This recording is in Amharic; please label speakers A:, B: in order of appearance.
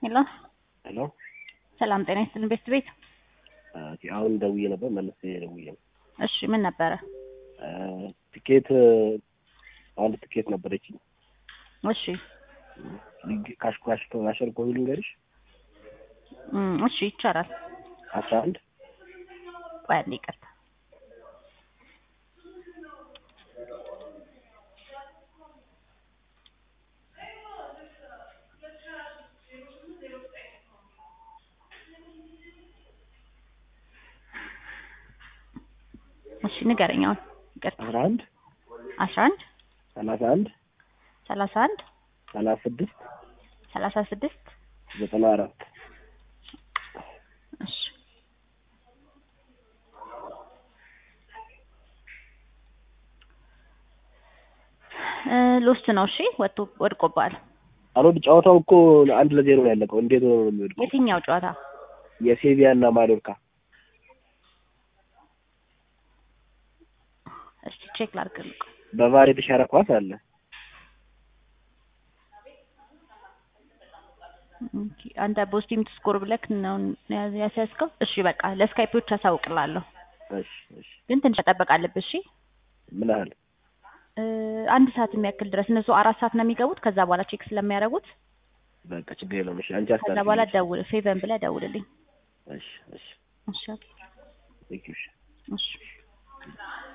A: ሄሎ
B: ሄሎ
A: ሰላም ጤና ይስጥልን ቤት ቤት
B: ኦኬ፣ አሁን ደውዬ ነበር መለስ ደውዬ ነው።
A: እሺ ምን ነበረ?
B: ትኬት አንድ ትኬት ነበረች።
A: እሺ
B: ካሽ ካሽ ካሸር ኮድ ልንገርሽ
A: እም፣ እሺ ይቻላል።
B: አስራ አንድ
A: ቆይ አንዴ ይቅርታ። እሺ ንገረኝ አሁን ይቅርታ።
B: አስራ አንድ
A: አስራ አንድ
B: ሰላሳ አንድ
A: ሰላሳ አንድ
B: ሰላሳ ስድስት
A: ሰላሳ ስድስት
B: ዘጠና አራት
A: እሺ እ ሎስት ነው። እሺ ወጥቶ ወድቆብሃል።
B: አልወድ ጨዋታው እኮ አንድ ለዜሮ ነው ያለቀው። እንዴት ነው የሚወድቀው?
A: የትኛው ጨዋታ?
B: የሴቪያ እና ማዶርካ
A: እስቲ ቼክ ላድርግልህ።
B: በቫር የተሻረ ኳስ አለ።
A: ኦኬ፣ አንተ ቦስቲም ስኮር ብለክ ነው ያስያዝከው? እሺ በቃ ለስካይፖች አሳውቅላለሁ፣
B: እሺ እሺ።
A: ግን ትንሽ መጠበቅ አለብህ። እሺ
B: ምን ያህል?
A: እ አንድ ሰዓት የሚያክል ድረስ እነሱ አራት ሰዓት ነው የሚገቡት። ከዛ በኋላ ቼክ ስለሚያደርጉት
B: በቃ ችግር የለውም። እሺ አንቺ
A: ከዛ
B: አስታርቂ።
A: በኋላ ደውል፣ ፌቨን ብለህ ደውልልኝ።
B: እሺ እሺ።
A: እሺ
B: ቴንክ ዩ። እሺ
A: እሺ